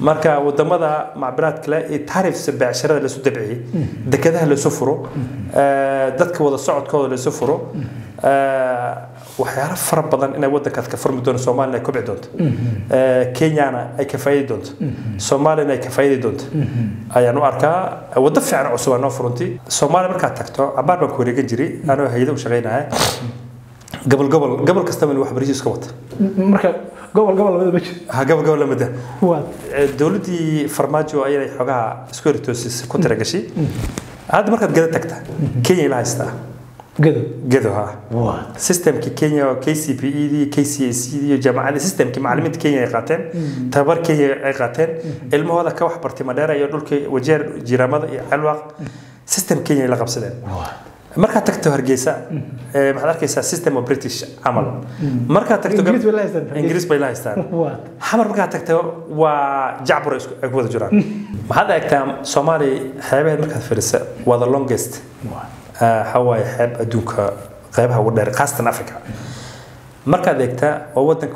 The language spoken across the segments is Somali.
marka wadamada macbiraad kale ee taarifsa beecsharada laysu dabciyey dekedaha laysu furo eh, dadka wada socodkooda laysu furo eh, waxyaalo fara badan inay wadankaas ka furmi doono soomaalina ay kobci doonto Eh, kenyana ay ka faa'iidi doonto soomaalina ay ka faa'iidi doonto ayaan u arkaa waddo fiican oo cusub aa noo furunti soomaaliya markaad tagto cabaar baan ku wareegan jiray anoo hayada u shaqaynaya gobol gobol gobol kastaba in waxbarasho iska wata marka gobol gobol labada ma jiro ha gobol gobol lamida waa dowladdii farmaajo ayay xogaha isku eritoosis ku tiragashay hadda markaad gada tagta kenya ila haystaa gado gedo ha waa systemkii kenya oo kcpe dii kcac iyo jaamacadii systemkii macallimiinta kenya ay qaateen tababar kenya ay qaateen ilmahooda ka wax bartay madheera iyo dhulkii wajeer jiraamada iyo calwaaq system kenya ay la qabsadeen markaad tagto hargeysa eh, waxaad arkaysaa system of british camal markaad tagto Ingiriis bay la haystaan Hargeysa. ingiriis bay la haystaan waa xamar markaad tagto waa jacbur ay isku- ay ku wada jiraan waxaad eegtaa soomaaliya xeebaheed markaad fiirisa waa the longest waa waxaa waaye xeeb adduunka qeybaha ugu dheer khaasatan africa markaad eegtaa waa wadanka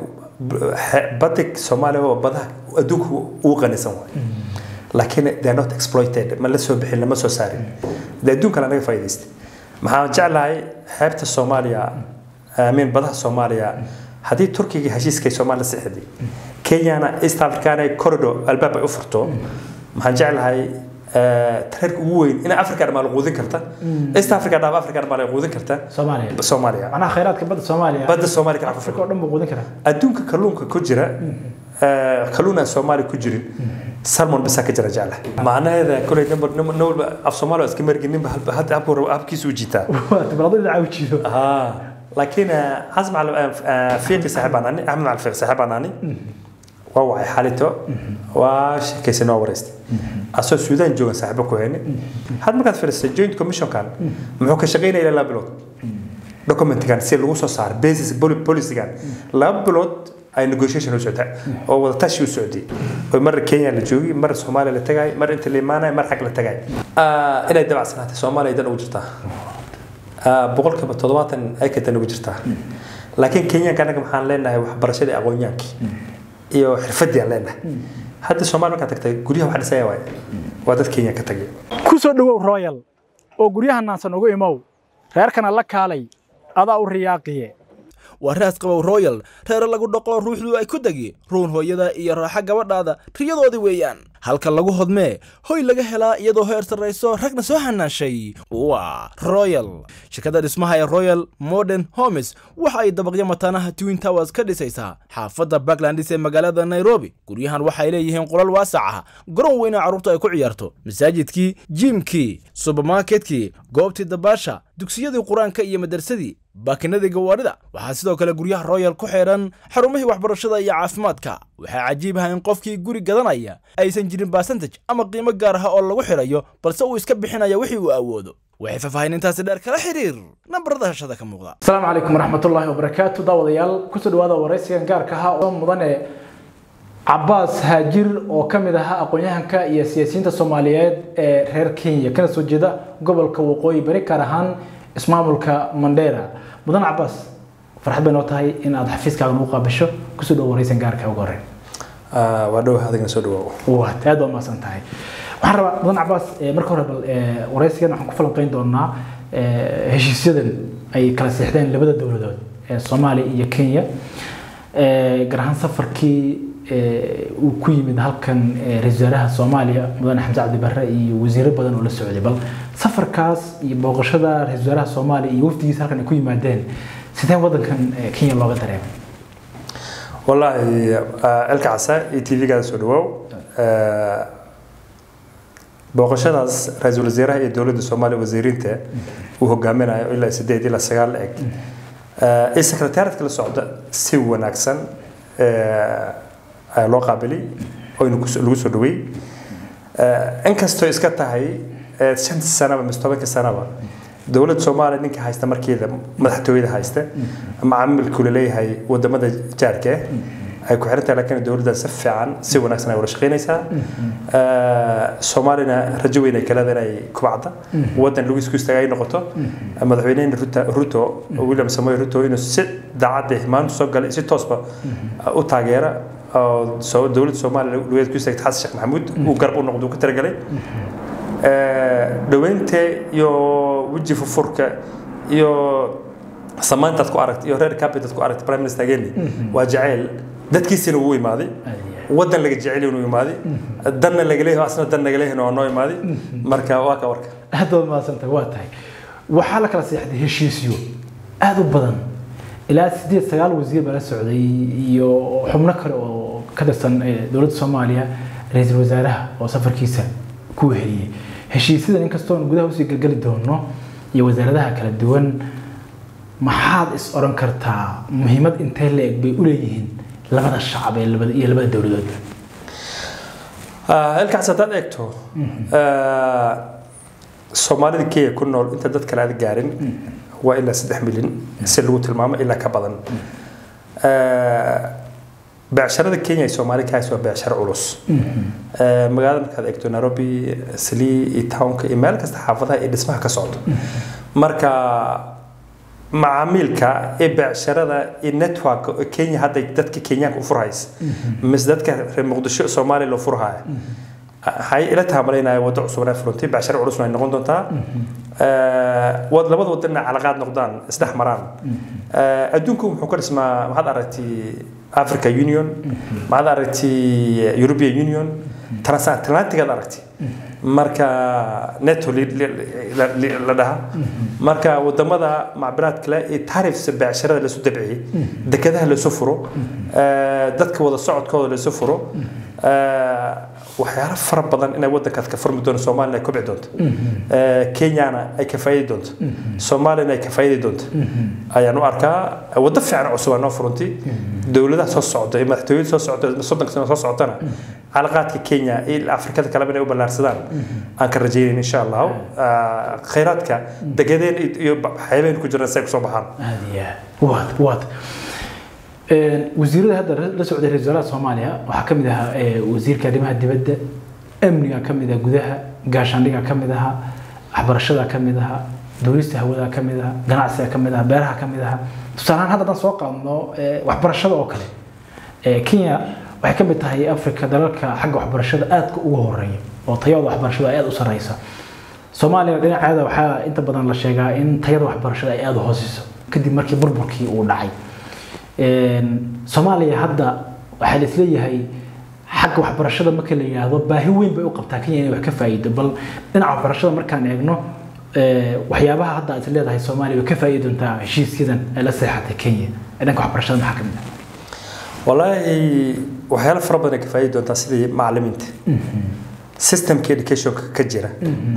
xe- badig soomaaliya waa badaha adduunka ugu qanisan waay laakiin they are not exploited ma la soo bixin lama soo saarin de adduunka lanaga faa'iidaystay maxaan jeclahay xeebta soomaaliya amin badaha soomaaliya haddii turkiga heshiiskay soomaaliya sixday kenyana east africana corridor albaab ay u furto maxaan jeclahay eh, tareerka ugu weyn in africa dhammaa la quudin karta east africa dhaaf africa dhammaa la quudin karta soomaaliya soomaaliya macnaha khayraadka badda soomaaliya badda soomaaliya ka afrika oo dhan buu quudin karaa adduunka kalluunka ku jira eh, kalluun aan soomaaliya ku jirin salmon bisaa ka jira jecla macnaheeda koley number nin walba af soomaali waa iska mergi ninba halba- hadda habku rabo habkiisu u jiitaa waa tibrado dhinaca u jiido ها لكن حسب على فيقي صاحب عناني احمد على فيقي صاحب عناني ووعي حالته واش كيسنا ورست اسو السودان جوجا صاحبه كوهني هاد ما كانت فيرست جوينت كوميشن كان محو كشقينا الى لا بلود دوكيمنت كان سي لو سو صار بيزنس بوليسي كان لا بلود ay negotiation u socdaa oo wada tashi u socday oo mar Kenya la joogay mar Soomaaliya la tagay mar inta la imaanay mar xaq la tagay ah inay dabacsanaatay Soomaaliya idan ugu jirtaa boqolkiiba toddobaatan ay ka tan ugu jirtaa laakiin kenyanka anaga maxaan leenahay waxbarashadii aqoonyaankii iyo xirfadii aan leenahay hadda soomaali markaad tagtay guryaha wax dhisaya waay waa dad kenya ka tagay ku soo dhowow royal oo guryaha naansan ugu imow reerkana la kaalay adaa u riyaaqiye waa raas qabow royal reere lagu dhaqo ruuxdu ay ku degi ruun hooyada iyo raaxa gabadhaada riyadoodii weeyaan halka lagu hodmee hoy laga helaa iyadoo heer sarrayso ragna soo hanaashay waa royal shirkadda dhismaha ee royal modern homes waxa ay dabaqyo mataanaha twin towers ka dhisaysaa xaafadda backlandis ee magaalada nairobi guryahan waxay leeyihiin qolal waasac ah garoon weyna carruurta ay ku ciyaarto masaajidkii jiimkii subermarketkii goobtii dabaasha dugsiyadii qur-aanka iyo madarsadii baakinadii gawaadhida waxaa sidoo kale guryaha royal ku xidhan xarumihii waxbarashada iyo caafimaadka waxaa cajiib ah in qofkii guri gadanaya aysan jirin basantaj ama qiimo gaar ah oo lagu xidhayo balse uu iska bixinaya wixii uu awoodo waxay faahfaahinintaasi dheer kala xiriir nambarada hashada ka muuqda asalaamu calaykum waraxmatullaahi wabarakaatu daawadayaal kusoo dhawaada waraysigan gaarka ahaa oo mudane cabaas haajir oo ka mid ahaa aqoon-yahanka iyo siyaasiyiinta soomaaliyeed ee reer kenya kana soo jeeda gobolka waqooyi bari gaar ahaan ismaamulka mandheera mudane cabaas farxad bay noo tahay in aad xafiiskaaga nagu qaabasho kusoo dhawo waraysigan gaarka ugu horreyn waa dhow adigna soo dhawaawo waad aad baa mahadsan tahay waxaan rabaa mudan cabaas eh, marka hore bal eh, waraysigan waxaan ku falanqeyn doonaa eh, heshiisyadan ay kala seexdeen labada dowladood ee soomaaliya iyo kenya Eh, gaar ahaan safarkii eh, uu ku yimid halkan eh, ra-iisul wasaaraha soomaaliya mudane xamse cabdi barre iyo wasiiro badan oo la socday bal safarkaas iyo booqashada ra-iisul wasaaraha soomaaliya iyo wafdigiisa halkan ay ku yimaadeen sidee wadankan eh, kenya looga dareemay wallaahi elka casa iyo t v-gaada soo dhawaaw booqashadaas ra-iisul wasaaraha iyo dowladda soomaaliya wasiiriinta uu hogaaminayo ilaa sideed ilaa sagaal la eg iyo sekretariatka la socda si wanaagsan ayaa loo qaabiliy oo inu kus- lagu soo dhaweey inkastoo iska tahay shantii sanaba mise tobankii sanaba dowladda soomaaliya ninka haysta markeeda madaxtooyada haysta macaamilku laleeyahay wadamada jaarka ah ay ku xiran tahay laakiin dowladda si fiican si wanaagsan ay wada shaqaynaysaa soomaalina rajo weyn ay ka leedahay inay kubacda wadan lagu isku istaaga ay noqoto madaxweynehena ruto ruto william samoy ruto inuu si daacad ah maanta soo galay si toosba u taageera oo soo dowladda soomaaliya dhaweed ku istaagtay xasan sheekh maxamuud uu garab u noqdo uu ka talagalay dhaweynta iyo weji furfurka iyo samaantaad ku aragtay iyo reer capital ku aragtay prime minister ageni waa jacayl dadkiisina wuu imaaday wadan laga jecel inuu imaaday danna laga leeyahay asna dan naga leeyahay waa noo imaaday marka waa ka warka aad baad mahadsantahay waa tahay waxaa la kala seexday heshiisyo aada u badan ilaa sideed sagaal wasiir baa la socday iyo xubno kale oo ka tirsan dowladda soomaaliya ra-iisul wasaaraha oo safarkiisa ku weheliyey heshiisyadan inkastoon gudaha usii gelgeli doono iyo wasaaradaha kala duwan maxaad is oran kartaa muhiimad intee la eg bay u leeyihiin labada shacab ee labada iyo labada dowladood halkaas haddaad eegto soomaalida kenya ku nool inta dad kale aad gaarin waa ilaa saddex milyan si lagu tilmaamo ilaa ka badan beecsharada kenya ee soomaali ka hayso waa beecsharo culus magaalada markaad eegto nairobi salii iyo townka iyo meel kasta xaafadaha iyo dhismaha ka socdo marka macaamiilka ee beecsharada iyo network kenya hadda dadka kenyaanka u furhaysa mise dadka reer muqdisho soomaaliya loo furhaya waxay ila taamalaynayaa waddo cusub ay furantay beecsharo culus ay noqon doontaa labada wadana calaqaad noqdaan isdhex maraan adduunku wuxuu ka dhismaa maxaad aragtay africa union maxaad aragtay european union transatlantigaad aragtay marka neto la dhaha marka wadamada macbiraad kale iyo tarifs beecsharada lasu dabciyey dekedaha lasu furo dadka wada socodkooda lasu furo waxyaalo fara badan inay wadankaas ka furmi doono soomaalina ay kobci doonto kenyana ay ka faa'iidi doonto soomaalina ay ka faa'iidi doonto ayaan u arkaa waddo fiican cusub aa noo furantay dowladaha soo socda iyo madaxtooyada soo socda soddonka sano soo socotana calaqaadka kenya iyo afrikada kaleba inay u ballaarsadaan aan ka rajaynayn insha allahu khayraadka degedeen iyo xeebeen ku jiraan say kusoo baxaan aad iyo aad waad waad wasiirada hadda la socday ra-isul wasaaraha soomaaliya waxaa ka mid ahaa wasiirka arrimaha dibadda amniga ka mid ah gudaha gaashaandhiga ka mid ahaa waxbarashada ka mid ahaa duulista hawada ka mid ahaa ganacsiga ka mid ahaa beeraha ka mid ahaa tusaalehaan hadda haddaan soo qaadno waxbarashada oo kale kenya waxay ka mid tahay africa dalalka xagga waxbarashada aadka ugu horeeya oo tayada waxbarashada ay aada u sareysa soomaaliya dhinaceeda waxaa inta badan la sheegaa in tayada waxbarashada ay aada u hooseyso kadib markii burburkii uu dhacay soomaaliya hadda waxaa laisleeyahay xagga waxbarashada marka la yidhaahdo baahi weyn bay u qabtaa kenya inay wax ka faa'iido bal dhinaca waxbarashada markaan eegno waxyaabaha hadda aad leedahay soomaaliya way ka faa'iidi doontaa heshiisyadan ay la seexatay kenya ee dhanka waxbarashada maxaa ka mid ah wallaahi waxyaalo fara badan ay ka faa'iidi doontaa sidii macallimiinta systemka educationka ka jira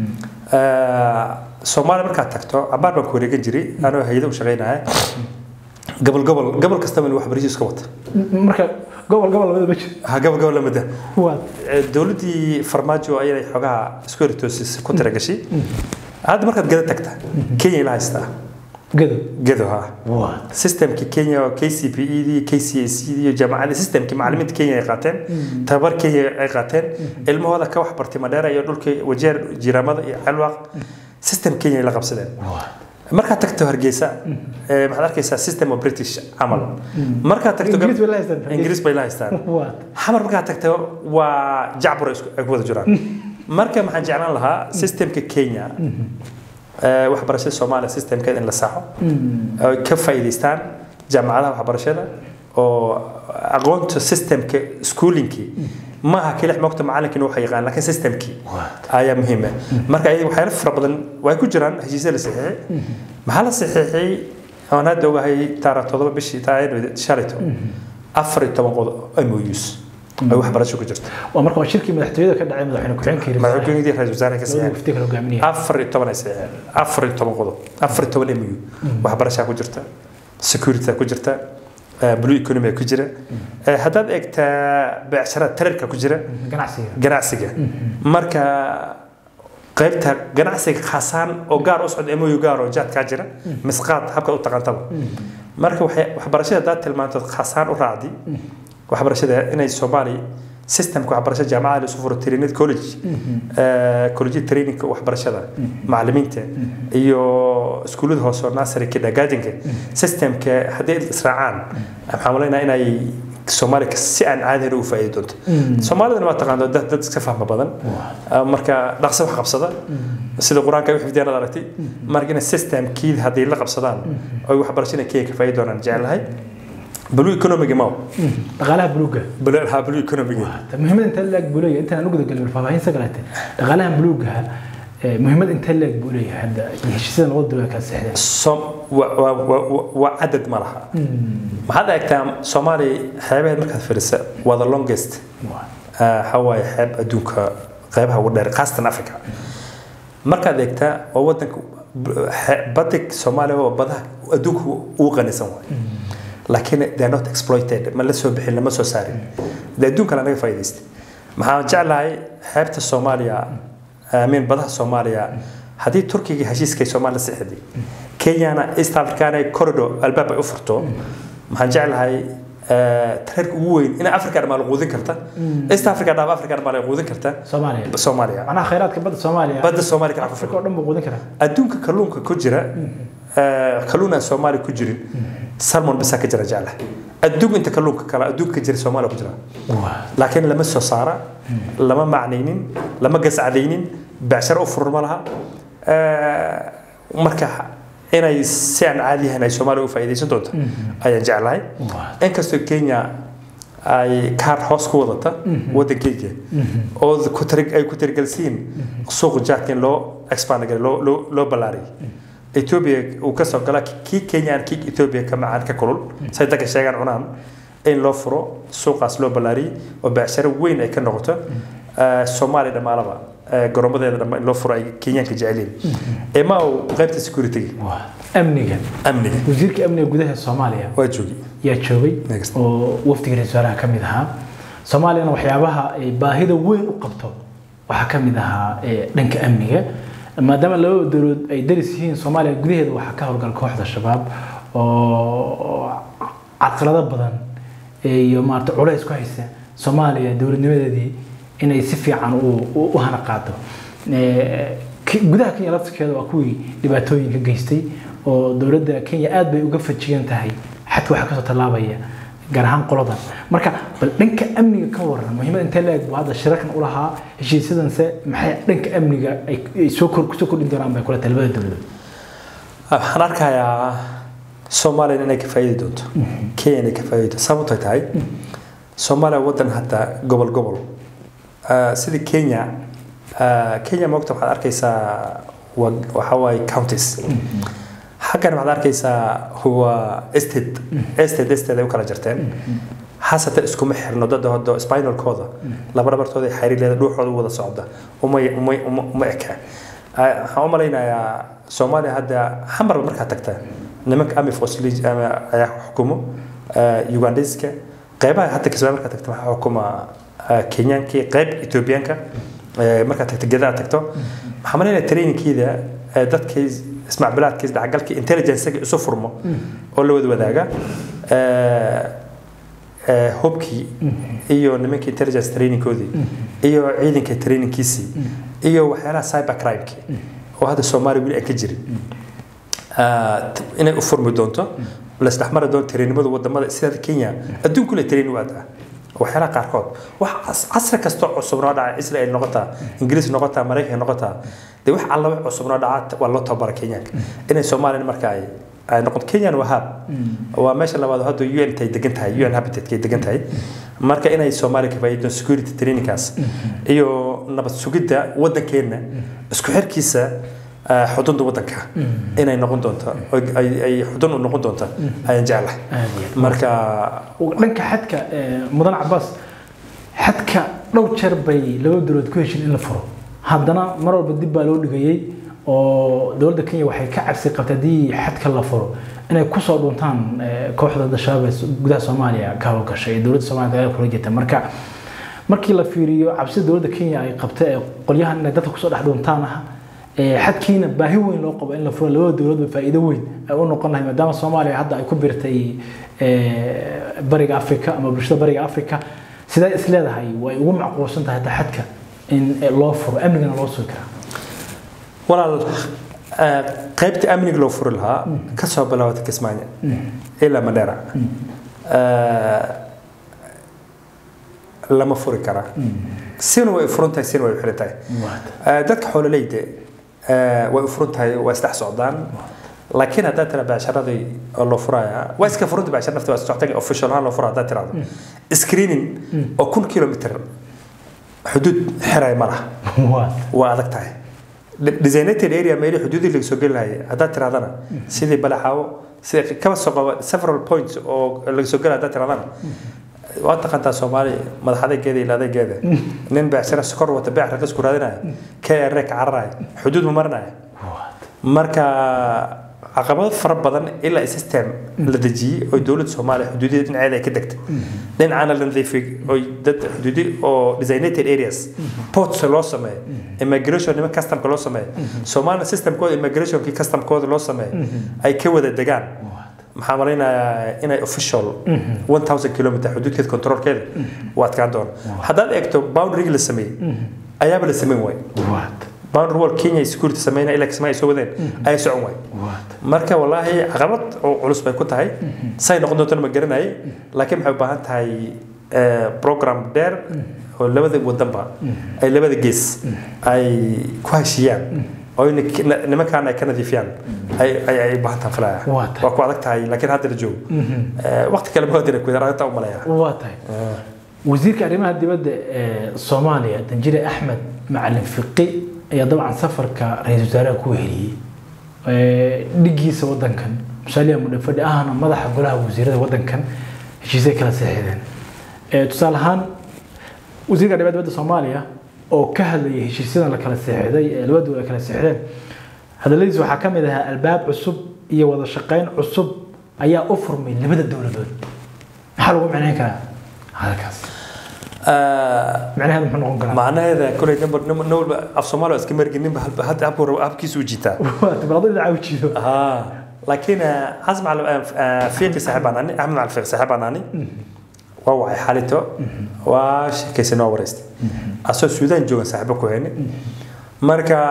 soomaaliya markaad tagto cabaar baan ku wareegan jiray anoo hay-ada u shaqaynaya gobol gobol gobol kastaba in waxbarasho iska wata marka gobol gobol labada ma jiro ha gobol gobol lamida waa dowladdii farmaajo ayay xogaha isku eritoosis ku tira gashay hadda markaad gada tagta kenya ila haystaa gado gado ha waa systemki kenya oo k c p e d k c s d iyo jaamacadda systemki macallimiinta kenya ay qaateen tababar kenya ay qaateen ilmahooda ka wax bartay madheera iyo dhulka wajeer jiraamada iyo calwaaq system kenya ay la qabsadeen markaad tagto hargeysa maxaad arkaysaa system of british camal markaad tagto Ingiriis bay la haystaan. ingiriis bay la haystaan waa xamar markaad tagto waa jacbur ay isku- ay ku wada jiraan marka maxaan jeclaan lahaa systemka kenya ee, waxbarashada soomaaliya systemkeeda in la saxo ay ka faa'iidaystaan jaamacadaha waxbarashada oo aqoonta systemka schoolinkii maaha keli mogta macalinkiina waxa yaqaan laakiin systemkii ayaa muhiim ah marka ayada waxyaalo fara badan way ku jiraan heshiisya la saxiixay maxaa la saxiixay aan hadda ogahay taara todoba bishii taariikh shalito afar iyo toban qodob MOUs ay waxbarasho ku jirto waa marka waa shirkii madaxtooyada ka dhacay madaxweyne ku-xigeenka madaxweynihii ra'iisul wasaare ka labada saxiixay mufti kala hogaaminaya afar iyo toban ay saxiixeen afar iyo toban qodob afar iyo toban MOU waxbarashaa ku jirta security ku jirta eh, blue economy ku jira Eh, haddaad eegtaa beecshara tararka ku jira ganacsiga ganacsiga marka qaybta ganacsiga khaasaan oo gaar u socda MOU gaar oo jaadkaa jira misqaad habka u taqaantaba marka waxay- waxbarashada haddaad tilmaantood khaasaan u raacdi waxbarashada inay soomaali systemka waxbarashada jaamacada lasu furo trained college college trainingka waxbarashada macallimiinta iyo iskuullada hoose oo nursery kidagaajinka systemka haddii israacaan waxaan malaynaa inay soomaaliya si aan caadi u faa'iidi doonto soomaalidana waa taqaano dad dad iska fahma badan Ah, marka dhaqso wax qabsada sida qur-aanka ay u xifdiyaan aad aragtay marka inay systemkii haddii la qabsadaan oy waxbarashada kenya ka faa'iidi doonaan jecelahay blue economiga ma dhaqaalaha buluuga ha blue economiga muhiimad intee leeg buu leeyahay intaan ugu dagalin faahfaahin sagalaate dhaqaalaha buluuga muhiimad intee leeg buu leeyahay hadda heshiisyada labada dowlad kala seexdeen som wa- wa- wa- wa- waa cadad ma laha maxaad eegtaa soomaaliya xeebaheed markaad fiirisa waa the longest waxa waaye xeeb adduunka qeybaha ugu dheer khaasatan africa markaad eegtaa waa wadanka xe- badig soomaaliya waa badaha adduunka ugu qanisan waay laakiin they are not exploited ma la soo bixin lama soo saarin de adduunka laga faa'iidaystay maxaan jeclahay xeebta soomaaliya amiin badaha soomaaliya haddii turkiga heshiiskay soomaaliya sixday kenyana east africana corridor albaab ay u furto maxaan jeclahay tareerka ugu weyn in africa dhammaa la quudin karta east africa dhaaf africa dhammaa la quudin karta soomaaliya soomaaliya macnaha khayraadka badda soomaaliya badda soomaaliya kala ku afrika oo dhan buu quudin karaa adduunka kalluunka ku jira eh, kalluun aan soomaaliya ku jirin salmon bisaa ka jira jeclahay adduunka inta kalluunka kale adduunka ka jira soomaaliya ku jira laakiin lama soo saara lama macnaynin lama gascadaynin becsharo u furur ma laha Eh, marka inay si aan caadi ahayn ay soomaaliya u faa'iidaysan doonto ayaan jeclahay inkastoo kenya ay kaar hoos ku wadata wadankeyga oo ku tiri- ay ku tirigelsiin suuqa jaadka in loo expand garay loo loo loo ballaariyay ethiopia uu ka soo gala kii kenya aan kii ethiopia ka macaan ka kulul say dadka sheegaan cunaan in loo furo suuqaas loo ballaariyay oo becsharo weyn ay ka noqoto Eh, soomaaliya dhammaalaba eh, garoomadeeda dhamma in loo furo ay kenyaanka jeceliin ema uu qaybta security amniga amniga wasiirka amniga gudaha soomaaliya waa joogi yaa joogay Next. oo wafdiga ra-iisul wasaaraha ka mid ahaa soomaaliyana waxyaabaha ay baahida weyn u qabto waxaa ka mid ahaa eh, dhanka amniga maadaama labada dowladood ay daris yihiin soomaaliya gudaheeda waxaa ka howlgala kooxda shabaab oo caqalado badan iyo maarata culays ku haysa soomaaliya dowladnimadeedii inay si fiican u- u u hana qaado Eh, ki- gudaha kenya laftirkeeda waa kuwii dhibaatooyinka geystay oo dowladda kenya aad bay uga fajigan tahay xadka waxaa kasoo tallaabaya gaar ahaan qoladan marka bal dhanka amniga ka waran muhiimada intee leeg buu hadda shirarkan u lahaa heshiisyadanse maxay dhanka amniga ay ay soo kor kusoo kordhin doonaan bay kula tahay labada dowladood waxaan arkayaa soomaaliya inay ka faa'iidi doonto kenya inay ka faa'iidi doonto sababtay tahay soomaaliya wadan hadda gobol gobol Ah, sida kenya ah, kenya maogta waxaad arkaysaa waa- waxaa waaye counties xaggan waxaad arkaysaa waa estate estate estate ay u kala jarteen hasatan iskuma xirno dada hodo spinalkooda laba dhabartooda ay xariir leeda dhuuxooda u wada socda uma uma uma uma eka Ah, waxaan u malaynayaa soomaaliya hadda xamarba markaad tagta nimanka amifos ayaa xukumo ah, ugandeska qeybaha hadda kismaayo markaad tagta waxaa xukuma ah, kenyaankii qeyb etoobiyaanka Eh, markaad tagto gedaa tagto waxaa malaynaya trainingkiida eh, dadkii ismacbilaadkii isdhexgalkii intelligencega isu furmo oo la wada wadaaga Eh, eh, hubkii iyo nimankii intelligence trainingkoodii iyo ciidanka trainingkiisii iyo waxyaalaha cyber crimekii oo hadda soomaaliya weli aan ka jirin Ah, t- inay u furmi doonto lasdhexmari doonto trainimada wadamada sida kenya adduunkule training waad ah waxyaalaha qaarkood wax cas- casri kastoo cusub noo dhaca israel noqotaa ingiriis noqotaa maraykan noqotaa dee wax alla wax cusub noo dhaca waa loo tababara kenyaanka inay soomaaliya marka ay ay noqoto kenyan waa hab waa meesha labaad hadda un tay degan tahay un habitatkay degan tahay marka inay soomaaliya ka faa'iido security trainingkaas iyo nabad sugidda waddankeenna isku xirkiisa ah, xudunta waddanka inay noqon doonto oo ay ay xudun u noqon doonto ayaan jeclahay Aad iyo aad. marka dhanka xadka eh, mudan cabaas xadka dhowr jeer bay laba dowladood ku heshiin in la furo haddana mar walba dib baa loo dhigayey oo dowladda kenya waxay ka cabsi qabtay haddii xadka la furo inay kusoo dhuntaan eh, kooxda dashaab ee gudaha soomaaliya ka howlgashay ee dowladda soomaaliya dagaal kula jirta marka markii la fiiriyo cabsida dowladda kenya ay qabtay ee qolyahan inay dadka kusoo dhex dhuntaan ah ee xadkiina baahi weyn loo qabo in la furo labada dowladba faa'iido weyn ay u noqon lahay maadaama soomaaliya hadda ay ku birtay ee, bariga afrika ama bulshada bariga afrika sidee is leedahay way ugu macquulsan tahay hadda xadka in eh, loo furo amnigana loo sugi karaa walaal ah, qaybta amniga loo furi lahaa ka soo bilaabata kismaayo ilaa madheera Ah, lama furi karaa sina way furan tahay sina way xiran tahay Eh, dadka xoololeyda eh, way u furan tahay waa isdhex socdaan laakiin haddaad tira becsharadii oo loo furaya waa iska furanta becshar nafti waa socotay official ahaan loo fura haddaad tirahdo screening oo kun kilomitr xuduud xiraya ma laha waa adag tahay De- designated area meeli xuduudii laga soo geli lahayay haddaad tirahdana sidii balaxaawo sida kaba soo qaba several points oo laga soo gela haddaad tirahdana waa taqaantaa soomaali madax adeegeeda ila adeegeeda nin beecshara sokor wata beec ragas ku raadinaya k r ka cararaya xuduud ma marinaya marka caqabado fara badan ilaa system la dejiyey oo dowladda soomaaliya xuduudiyada dhinaceeda ay ka degtay dhinacaana la nadiifiyey oo dad xuduudi oo designated areas ports loo sameeyo immigration niman customka loo sameeyo soomaalina systemkooda immigrationkii customkooda loo sameeyo ay ka wada degaan maxaa malaynayaa inay official 1000 kilometer xuduudkeeda controlkeeda waa adkaan doona haddaad eegto boundaryga la sameeyey ayaaba la sameyn waay boundary wall kenya security sameynaya ilaa kismaayo soo wadeen ayay socon waay marka wallaahi caqabad oo culus bay ku tahay say noqon doontana ma garanayay laakiin waxay u baahan tahay eh, program dheer oo labada wadanba ay labada gees ay ku heshiiyaan oo in nimankaan ay ka nadiifiyaan ay ay ay u baahan tahay filaya Waa tahay. waa ku adag tahay laakiin hadda la joogo Eh, waqti kale ma wadina ku yar arrintaa u malaya waa tahay wasiirka arrimaha dibadda ee soomaaliya danjire axmed macalin fiqi ayaa dabcan safarka ra-iisul wasaaraha ku weheliyey Ee, dhigiisa wadankan musaaliya mudhafadhi ahna madaxa golaha wasiirada wadankan heshiisay kala seexdeen Ee, tusaale ahaan wasiirka arrimaha dibadda soomaaliya oo ka hadlayay heshiisyadan la kala seexday ee labadu ay kala seexdeen hadalladiis waxaa ka mid ahaa albaab cusub iyo wada shaqayn cusub ayaa u furmay labada dowladood maxaa lagu macnayn karaa halkaas macnaheedu muxuu noqon karaa macnaheeda kolay number number number af soomaali waa iska margin ninba halba hadda habku rabo habkiisu u jiitaa waa tibrado dhinaca u jiido ها لكن حزم على فيق صاحب عناني احمد على الفيق صاحب عناني ووعي حالته واش كيسنا ورست اسو السودان جوغا صاحبه كوهني marka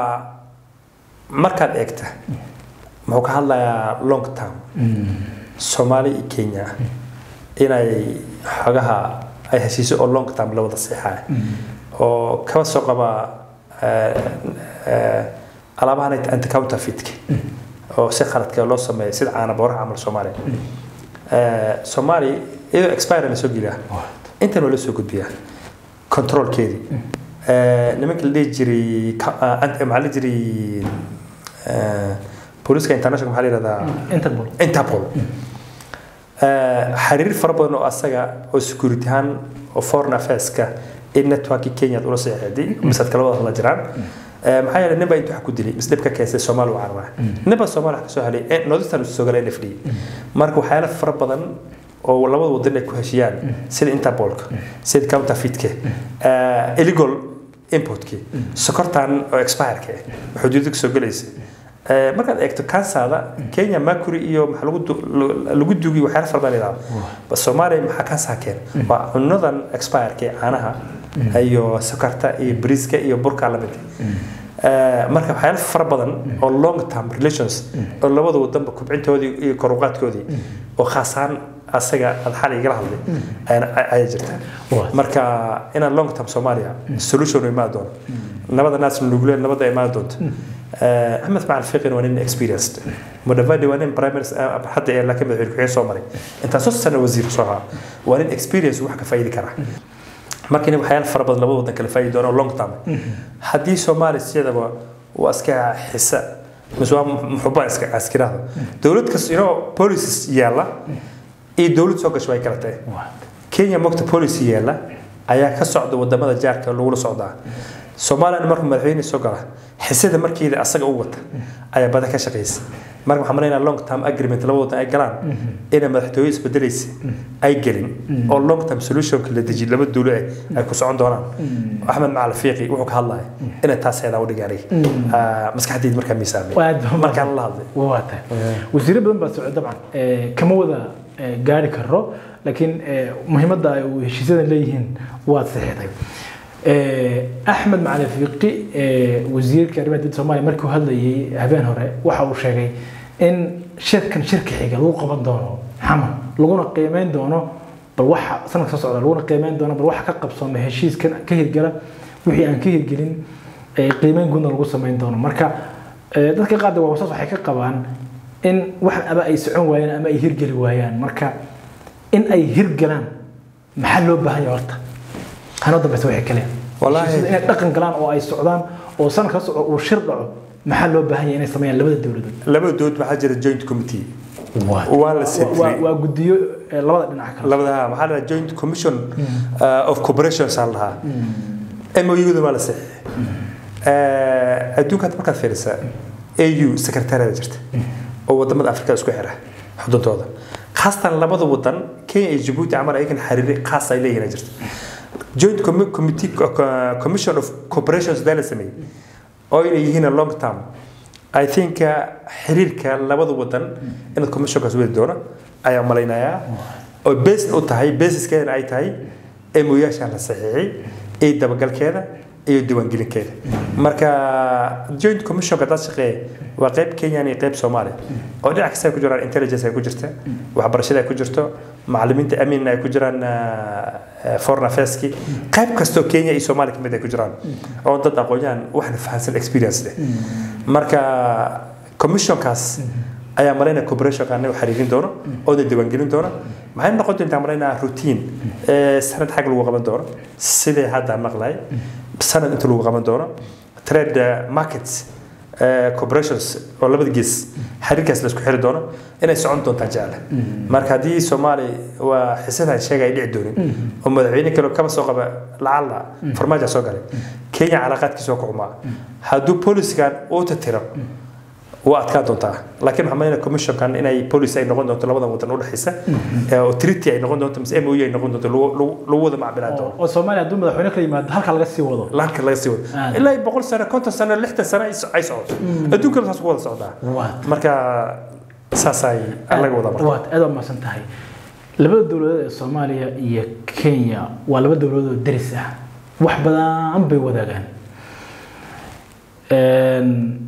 markaad eegta muxuu ka hadlayaa long term soomaali iyo kenya inay xogaha ay heshiiso oo long term la wada seexaya oo kaba soo qaba eh, eh, alaabahan anti counterfeitka oo si khaladka loo sameeyo sida caana booraha camal soomaaliya Eh, soomaali iyadoo expire la soo geliyaa intan waa la soo gudbiyaa controlkeedii Eh, nimanka la dhihi jiray ka- ah, ant- maxaa la jiray eh, booliska international maxaa la yihahdaa interpol interpol Eh, xiriir fara badan oo asaga oo security ahaan oo foreign affairska in networki kenya ula seexday misad kala wada hadla jiraan Eh, maxaa yeelay nin baa intuu wax ku dilay mis dhib ka keensay soomaali u carara nin baa soomaali wax ka soo helay eh, northeastern uu soo galay nfd marka waxyaala fara badan oo labada wadan ay ku heshiyaan sida interpolka sida counterfeitka eh, illegal importkii sokortan oo expireka ah xuduudda ka soo gelaysa Eh, markaad eegto kansada kenya mercury iyo maxaa lagu du- lu- lagu dugi waxyaala fara badan yidhahdo bas soomaaliya maxaa kansaa keen waa cunadan expireka ee caanaha iyo sokorta iyo briiska iyo burka lamid Eh, marka waxyaala fara badan oo long term relations oo labada wadanba kubcintoodii iyo koruqaadkoodii oo khaasaan asaga aad xal igala hadlay ayana- ay- ayaa jirta Waa. marka inaan long term soomaaliya solution imaan doono nabada naas nuguleen nabada imaan doonto Eh, axmed macal fiqin waa nin experienced mudavadi waa nin prime minister eh, hadda ee laakiin madaxweyne ku-xigeen soo maray intaasoo sano wasiir soo ahaa waa nin experience wax ka faa'iidi kara marka in waxyaala fara badan labada wadan kala faa'iidi doono long term haddii soomaaliya siyadaba waa iska xisa mise waa muxuba iska askirada dowlad kasta inoo policies yaalla iyo dowlad soo gasho way kala tahay kenya mogta policy yaalla ayaa ka socda wadamada jaarka lagula socdaa soomaaliyana markuu madaxweyne soo gala xisada markeeda asaga u wata ayaa badan ka shaqeysa marka waxaan maleynaa long term agreement laba wadan ay galaan inay madaxtooye isbedelaysa ay gelin oo long term solutionka la dejiyo laba dowlo eh ay ku socon doonaan axmed macal fiiqi wuxuu ka hadlaya inay taas heedaa u dhigaanay maskaxdayda markaa miisaamay Waa aad- markaan la hadlay waa tahay wasiiro badan baa socda dabcan Eh, kama wada eh, gaari karo laakiin eh, muhiimadda ay u heshiisyadan leeyihiin waad saxiixday Eh, axmed macali fiiqi eh, wasiirka arrimaha dibadda soomaaliya markii uu hadlayay habeen hore waxa uu sheegay in shirkan shirka xiga lagu qaban doono xaman laguna qiimeyn doono bal waxa sanadka soo socda laguna qiimeyn doona bal waxa ka qabsooma heshiiskan ka hirgala wixii aan ka hirgelin ee qiimeyn guudna lagu samayn doono marka ee, dadka qaar waa wasaas waxay ka qabaan in wax ama ay socon waayaan ama ay hirgeli waayaan marka in ay hirgalaan maxaa loo baahan yahay horta hanoo dambeysa waxay kale Wallaahi- Heshiisyada inay dhaqan galaan oo ay socdaan oo sanadka soo socda uu shir dhaco maxaa loo baahan yahay inay sameeyaan labada dowladood labada dood waxaa jira joint committee waa la waa setray waa guddiyo ee, labada dhinac kale labadaha maxaa la dhahaa joint commission uh, of corporations aan lahaa MOU-da waa la saxiixay adduunka hadda markaad fiirisaa AU secretariada jirta oo wadamada Afrika isku xira xuduudooda khaasatan labada wadan Kenya iyo Djibouti camal ayagan xiriir khaas ay leeyihiin jirta joint commi- committee uh, commission of corporations daa la sameeyey oo inay yihiin a long term I think uh, xiriirka labada wadan inaad commissionkaas wadi doono ayaa malaynayaa oo based u tahay basiskeedana ay tahay MOU-yaasha la saxiixay iyo dabagalkeeda iyo diiwaangelinkeeda marka joint commissionka dad shaqeeya waa qayb kenyan iyo qayb soomaaliya oo dhinac kasta ay ku jiraan intelligence ay ku jirta waxbarashada ay ku jirto macallimiinta amin ay ku jiraan uh, foreign affairski qayb kastoo kenya iyo soomaaliya kamid ay ku jiraan oo dad aqoon-yahan waxna fahansan experience leh marka commissionkaas ayaa malaynaya corporationka anaga xiriirin doono oo na diiwaangelin doono maxay noqon doontaa malaynaya routine ee sanad xag lagu qaban doono sidii hadda maqlay sanad inta lagu qaban doono trade eh, markets eh, corporations oo labada gees xiriirkaas la isku xiri doono inay socon doontaan jecla marka haddii soomaali waa xisadan sheegay ay dhici doonin oo madaxweyne kale kaba soo qaba lacala farmaajo soo galay kenya calaaqaadkiisa waa ku xumaa hadduu policygan uu tatiro waa adkaa doontaa laakiin waxaa malayna commissionkan inay policy ay noqon doonto labadan wadan u dhexaysa ee oo treaty ay noqon doonto mise MOU ay noqon doonto lagu- lagu lagu wada macbilaa doono oo Soomaaliya hadduu madaxweyne ka yimaado halka laga sii wado laanka laga sii wado Ah. ilaa iyo boqol sano konton sano lixdan sano ay so- ay socoto adduunkana saas ku wada socdaa Waa. marka saasay laga wadaa marka waad aad u mahadsan tahay labada dowladood ee Soomaaliya iyo Kenya waa laba dowladood oo deris ah wax badan bay wadaagaan een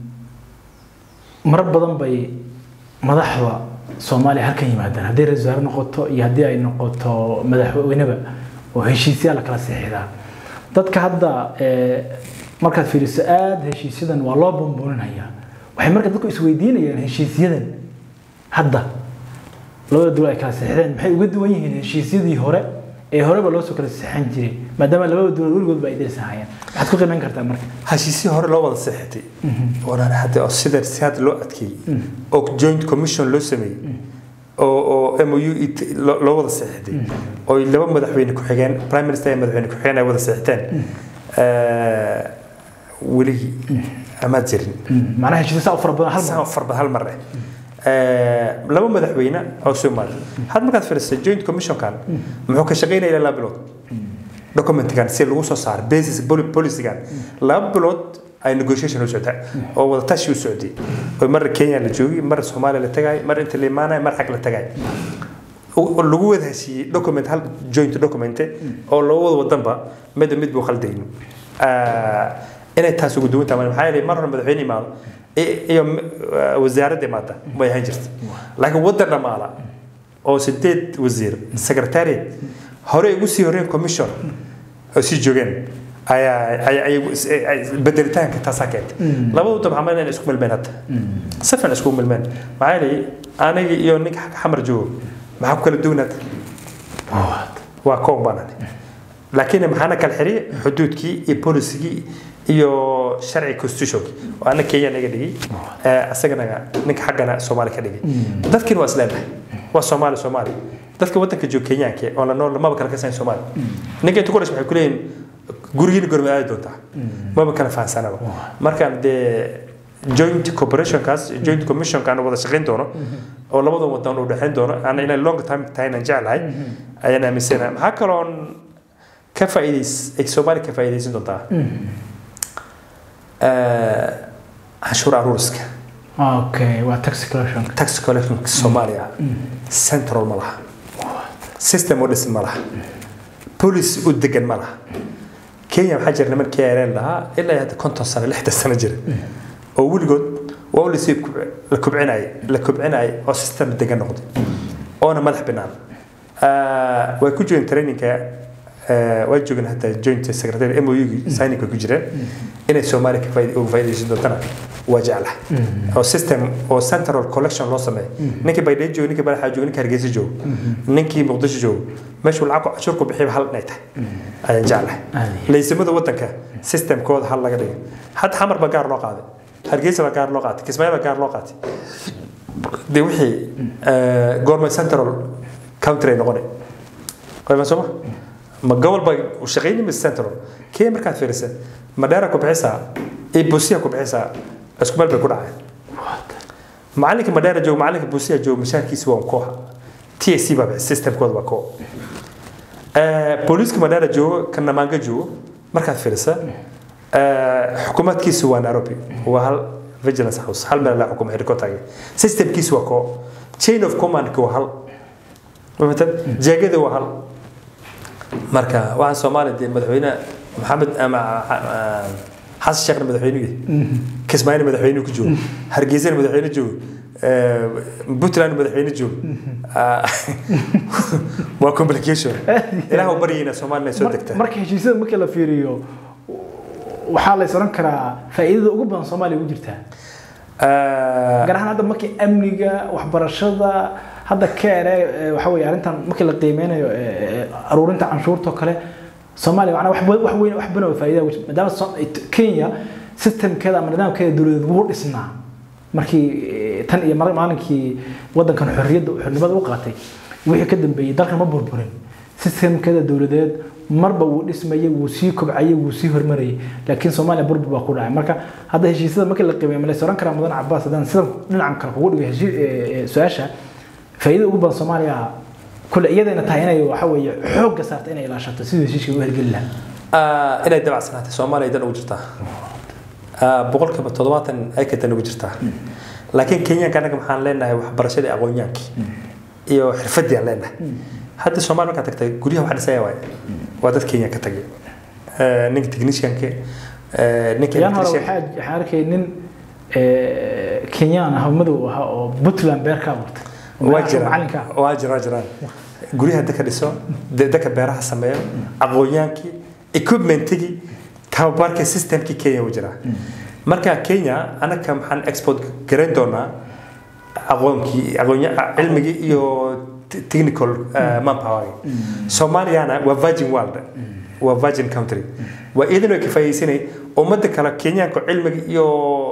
marar badan bay madaxda Soomaaliya halkan yimaadaan haddii ra'iisul wasaare noqoto iyo haddii ay noqoto madaxweyneba oo heshiisyaal la kala saxiixdaa dadka hadda ee markaad fiiriso aad heshiisyadan waa loo bumbuuninaya waxay marka dadku isweydiinayaan heshiisyadan hadda labada dowlad ay kala saxiixdeen maxay uga duwan yihiin heshiisyadii hore ee horeba loo soo kala saxiixan jiray maadaama labada dowlad weligoodba ay derisahayeen maxaad ku qiimeyn kartaa marka heshiisii hore loo wada seexatay oonaan hadda oo sida si hadda loo adkeeyey oo joint commission loo sameeyey oo oo MOU it- loo loo wada seexatay oo laba madaxweyne ku xigeen prime minister iyo madaxweyne ku xigeen ay wada seexateen eh, weli amaad jirin macnaha heshiisya saa u fara badan hal mar hal farba hal mar eh Eh, laba madaxweyne oo Soomaali had markaad fiiriso joint commissionkan muxuu ka shaqeynaya ilaa laba bilood documentkan si lagu soo saaro basis poli- policygan laba bilood ay negotiation u socdaa oo wada tashi u socday oo mar Kenya la joogay mar Soomaaliya la tagay mar inta la imaanay mar xag la tagay oo lagu wada heshiiyey document hal joint document oo loo wada wadanba mid mid buu khaldayn inay taas ugu duwan tahay maxaa yeelay mar hore madaxweyne imaado i- iyo eh, wasaaradda imaata way ahaan jirta laakiin wadan dhamaala oo sideed wasiir secretariat hore ugu sii horeen commission oo sii joogeen ayaa ayaa- ayaa is- ay- bedelitaanka taasaa keentay labada wadan waxaa malayna inay isku milmeen hadda si fiican isku milmeen maxaa yeelay aniga iyo ninka xagga xamar joogo maxaa ku kala duwan hadda waa koob baanan laakiin maxaana kala xiriy xuduudkii iyo polisigii iyo sharci constitutionki oo ana kenya naga dhigay eh, asagana ninka xaggana soomaali ka dhigay dadkiina waa isleenahay waa soomaali soomaali dadka wadanka jooga kenyaanka oo la nool maba kala kasayn soomaali ninka inta ku dhashay waxay ku leeyihin gurigiina gorma aadi doontaa maba kala fahansanaba markaan dee joint corporationkaas joint commissionkaan wada shaqayn doono oo labada wadan u dhexayn doono ana inay long time tahayna jeclahay ayaan aaminsanahay maxaa kaloon ka faa'iidays ay soomaali ka faa'iidaysan doontaa Eh, canshuur aruuriska okay waa tax collection tax collection soomaaliya central ma laha system u dhisan ma laha police u degan ma laha kenya waxaa jira niman krl lahaa ilaa iyo hadda konton sano lixdan sano jira oo weligood waa u lasii kubc- la kubcinayay la kubcinayay oo system degan noqday oona madax binaan Ah, way ku joogeen trainingka ah, way joogeen hadda joint secretary MOU signingka ku jireen inay Soomaaliya ka faa'iid uga faa'iideysan doontana waa jeclahay oo system oo central collection loo sameeyo ninkii Baydhabo joogo ninkii Baraxa joogo ninkii Hargeysa joogo ninkii Muqdisho joogo meeshuu lacag ku cashuur ku bixiyo hal inay tahay ayaan jeclahay Aadi. laysimada wadanka systemkooda hal laga dhigo hadda xamar baa gaar loo qaaday hargeysa baa gaar loo qaatay kismaayo baa gaar loo qaatay de wixii eh, goorma central country ay noqonay qayban sooma ma gobol baa u shaqayni mise central kee markaad fiirisa madheera ku bixisaa iyo buusiya ku bixisaa isku meel bay ku dhaceen macalinka madheera joogo macalinka buusiya joogo mashaarkiisa waa kooxa t a c baa bixisa systemkooda waa koox Eh, booliiska madheera joogo ka namaanga joogo markaad fiirisa eh, xukuumadkiisu waa nairobi waa hal vigilance house hal meel la xukumo helicopterga systemkiisu waa koox chain of commandka waa hal mafahantad jeegada waa hal marka waxaan soomaaliya dee madaxweyne maxamed ama ah, xasan sheekhna madaxweynuhu kismaayina madaxweynuhu ku joogo hargeysana madaxweyne joogo eh, puntland madaxweyne joogo Ah, waa complication ilaah u baryayna soomaaliya inay soo degta marka heshiisyada marka la fiiriyo waxaa la is oran karaa faa'iidada ugu badan soomaaliya ugu jirtaa Ah, gaar ahaan hadda markii amniga waxbarashada hadda keene eh, waxa weeye arrintan markii la qiimeynayo eh, eh, aruurinta canshuurta oo kale soomaaliya macnaa wax ba- wax weyn wax badan oo faa'iida ugu jirta maadaama So- it- kenya systemkeeda ama nidaamkeeda dowladeed wuu dhisnaa markii eh, tan iyo mar- maalinkii wadankan xorriyadda xornimada u qaatay wixii ka dambeeyey dalkan ma burburin systemkeeda dowladeed marba wuu dhismayay wuu sii kobcayay wuu sii hormarayay laakiin soomaaliya burbur baa ku dhacay marka hadda heshiisyada markii la qiimeeyo ma la is oran karaa mudan cabaas haddaan sida dhinacan kale kugu dhigo heshii- eh, eh, su-aasha faa'iidada ugu badan soomaaliya kule iyadayna tahay inay waxa weeye xoogga saarta inay ilaashato sidii heshiiska u hergeli lahaa ah, inay dabacsanaatay soomaaliya dan ugu jirtaa Ah, boqolkiiba toddobaatan ay ka dan ugu jirtaa laakiin kenyaanka annaga maxaan leenahay waxbarashadii aqoonyaankii iyo xirfadii aan leenahay hadda soomaaliya markaad tagtay guryaha wax dhisaya waaye waa dad kenyan ka tagay Eh, ninka technicianka eh, ninka yaan hore electrician- waxaa waxaan arkay nin eh, kenyaan ah oo madow ahaa oo puntland beer ka abuurtay oo waa meelaha macalinka jiraan waa jiraan jiraan guryaha dadka dhiso de- dadka beeraha sameeyo aqoonyaankii equipmentigii tababarka systemkii kenya u jiraa marka kenya anaga maxaan export garayn doonaa aqoonkii aqoonya cilmigii iyo te- technical uh, manpower soomaaliyana waa virgin world waa virgin country waa iidan ay ka faa'iidaysanay ummadda kale kenyaanka cilmiga iyo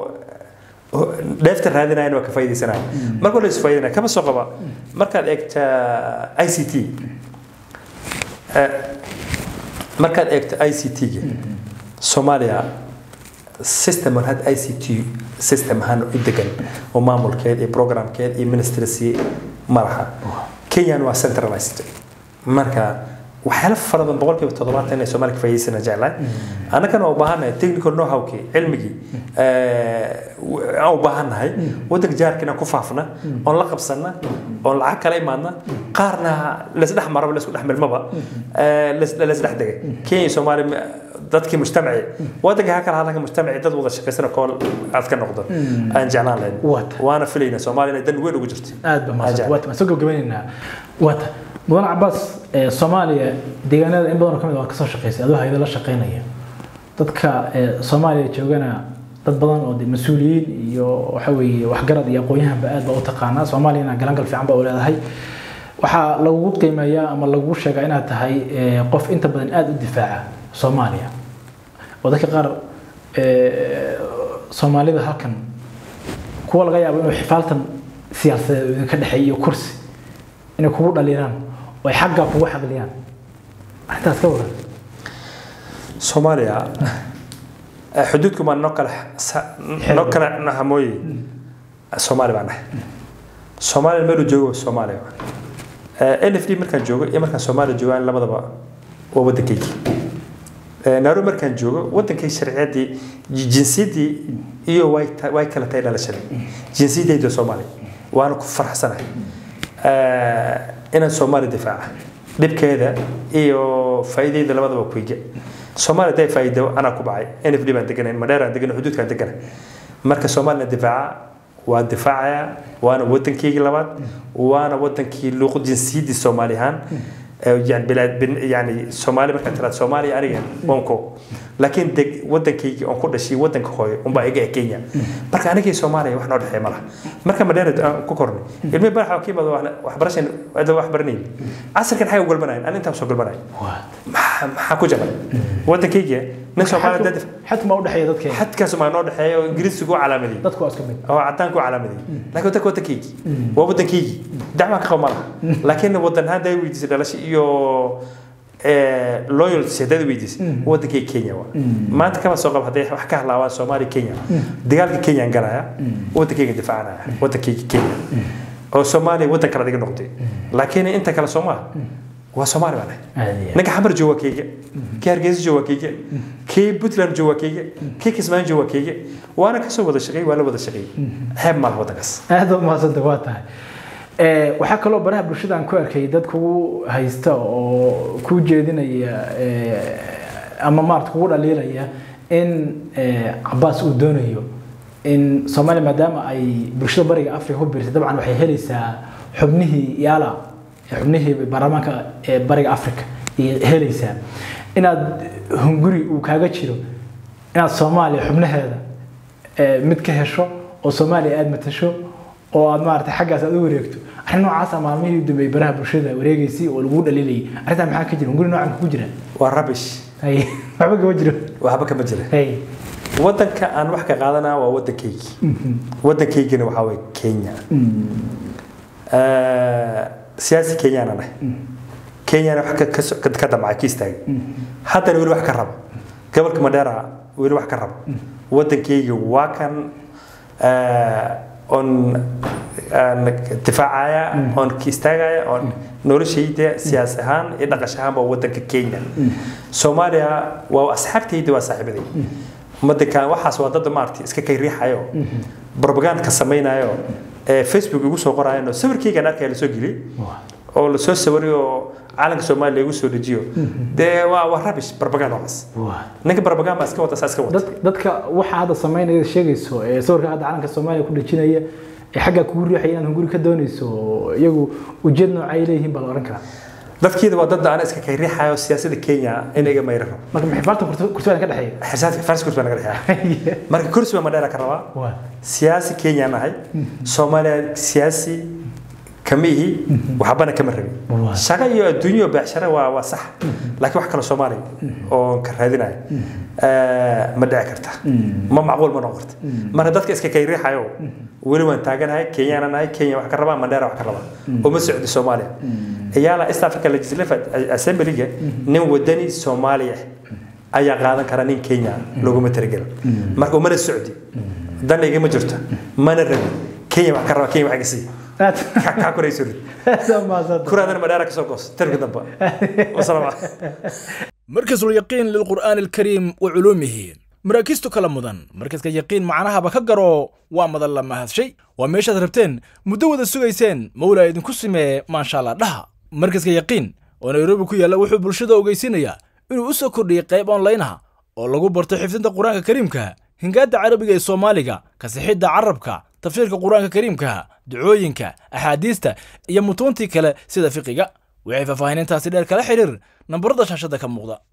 dheefta raadinayana waa ka faa'iidaysanaya marka la isfaa'iidanaya kama soo qaba markaad eegta i c t markaad eegto i c t-ga soomaaliya system aan had i c t system ahaan u degan oo maamulkeed iyo programkeed iyo ministries malaha kenyan waa centralized marka waxyaalo fara badan boqolkiiba toddobaatan inay soomaaliya ka faa'iidaysana jeclahay annagana waa u baahannahay technical know-howkii cilmigii aan u baahannahay waddanka jaarka inaan ku faafna oon la qabsanna oon lacag kala imaadna qaarna laisdhex maraba laisku dhex milmaba laisdhex degay kenya iyo soomaaliya dadkii mujtamaci waddanka ha kala hadlanka mujtamaci dad wada shaqaysana kool aad ka noqdo aan jeclaan lahayn Waata. waana filayna soomaaliya inay dan weyn ugu jirto aad ba Ajab. mahadsan waata waan soo gabagabeynaynaa waata mudan cabaas ee soomaaliya deegaanada in badan oo kamid ah waa kasoo shaqeysay adoo hayada la shaqeynaya dadka ee soomaaliya joogana dad badan oo de mas-uuliyiin iyo waxa weeye waxgarad iyo aqoon-yahanba aad baa u taqaanaa soomaaliyana galangal fiican baa u leedahay waxaa lagugu qiimeeyaa ama lagugu sheegaa inaad tahay ee, qof inta badan aada u difaaca soomaaliya oo dadka qaar ee, soomaalida halkan kuwa laga yaabo inuu xifaaltan siyaasadeed oo idinka dhexeeya iyo kursi inay kugu dhaliiraan oo ay xaggaa kugu xaqliyaan arrintaas ka waran soomaaliya eh, xuduudku baa noo kala sa- noo kala nahamooye soomaali baan nahay soomaaliya meeluu joogo waa soomaaliya n f d markaan joogo iyo markaan soomaaliya joogaan labadaba waa waddankaygii Eh, nairobi markaan joogo waddankay sharciyaddii ji- jinsiyaddii iyo way ta- way kala tahay dhalashadii jinsiyadaydu waa soomaaliya waana ku faraxsanahay Eh, inaan soomaaliya difaaca dhibkeeda iyo faa'iidayda labadaba kuiga soomaaliya haday faa'iido anaa ku bacay n f d baan deganahay madheeraan deganay xuduudkaan deganay marka soomaaliya difaaca waa difaacaya waana wadankeygii labaad waana wadankii luuq jinsiyadii soomaali ahaan yani bilaad bin yani soomaali markaa tiraad soomaaliya aniga onko laakiin deg wadankaygi oon ku dhashay wadanka hooyo unbaa iga kenya marka anigii soomaaliya wax noo dhexeeya ma laha marka madheera aan ku kornay ilmi baraxa ka yimaado waxbarashan ada wax baranayn casirkan xagga galbanayn an intaan soo galbanayn maxaa ku jaban wadankaygi nin soomaaliya dad xad ma u dhexeeya dadkeena xadkaas maa noo dhexeeya oo ingiriisigu u calaamadiyey dadku waa isku mid oo cadaanku u calaamadiyey laakiin wadanka wadankaygi waa wadankaygi dacwaa ka qabo ma laha laakiin wadan ahaan daa weydiisay dhalasho iyo loyalty haddaad weydiisay wadankayga kenya waa maanta kama soo qabo hadday wax ka hadlaawaan soomaaliya kenya dagaalka kenyaan galaya wadankayga difaacanaya wadankayga kenya oo soomaaliya wadan kale adiga noqday laakiin inta kale soomaa waa soomaali baa nahay ninka xamar jooga keyga kii hargeysa jooga keyga kii puntland jooga keyga kii kismaayo jooga keyga waana kasoo wada shaqeey waa la wada shaqeey xeeb malaha wadankaas aad u mahadsanta waa tahay waxaa kaloo baraha bulshada aan ku arkay dad kugu haysta oo ku jeedinaya ama maarata kugu dhaliilaya in cabaas uu doonayo in soomaaliya maadaama ay bulshada bariga africa ku biirsay dabcan waxay helaysaa xubnihii yaala xubnihii baarlamaanka ee bariga africa iyo helaysaa inaad hunguri uu kaaga jiro inaad soomaaliya xubnaheeda mid ka hesho oo soomaaliya aada matasho oo aad maarata xaggaas aad u wareegto arrin noocaasa maalmihii u dambeeyey baraha bulshada wareegaysay oo lagu dhaliilayay arrintaa maxaa ka jira hunguri noocan ku jira waa rabish waxba kama jiro waxba kama jira wadanka aan wax ka qaadanaa waa wadankaygii wadankaygina waxaa waye kenya siyaasi kenyaana nahay kenyana wax ka damcay ka istaagay haddana weli wax ka rabo gobolka madheera weli wax ka rabo wadankayga waa kan oon difaacaya oon ka istaagaya oon noloshayda siyaas ahaan iyo dhaqash ahaanba wadanka kenya soomaaliya waa asxaabtayda waa saaxiibaday wadankan waxaas waa dad maaragtay iska kay riixayo propagandka samaynayo facebook igu soo qoraayan oo sawirkaygan arkaya lasoo geliyey oo lasoo sawiray oo calanka soomaaliya lagu soo dejiyo dee waa waa rabish propaganda waxaas ninka propaganda baa iska wata saa iska wata dadka waxa hadda samaynaya sheegayso ee sawirka hadda calanka soomaaliya ku dhejinaya ee xagga kugu riixaya inaad hunguri ka doonayso iyagu ujeed noocay leeyihiin baa la oran karaa dadkiida waa dad ana iska kay riixayo siyaasadda kenya in iga mayraro marka maxay farta kursiga ka dhexeeya xirsaadka faris kursi baa naga dhexeeya marka kursi baa madheera ka rabaa siyaasi kenya nahay soomaaliya siyaasi kama ihi waxbana kama rabin shaqo iyo adduunyo beecsharo waa waa sax laakiin wax kale soomaaliya oo ka raadinayo ma dhici karta ma macquul ma noqon karta marka dadka iska kay riixayo weli waan taaganahay kenyana nahay kenya wax ka rabaa mandheera wax ka rabaa uma socdi soomaaliya iyaala east africa legislative assemblyga nin wadani soomaaliya ayaa qaadan kara nin kenya loguma talagelin marka umana socdi dan igama jirto mana rabin kenya wax ka raba kenya wax iga sii kaa korayso kuraadana madheera kasoo goos tarka dambe wasalaam مركز اليقين للقرآن الكريم وعلومه maraakiistu kala mudan markaska yaqiin macnahaba ka garo waa madan la mahadshay waa meeshaad rabteen muddo wada sugayseen mawlaa idinku simee maashaalla dhaha markaska yaqiin oo nairobi ku yaalla wuxuu bulshada ogeysinayaa inuu u soo kordhiyey qayb onlaynaha oo lagu barto xifdinta qur-aanka kariimka hingaadda carabiga ee soomaaliga kasixidda carabka tafsiirka qur-aanka kariimka ducooyinka axaadiista iyo mutuuntii kale sida fiqiga waxay faahfaahinintaasi dheer kala xidhiir nambarada shaashadda ka muuqda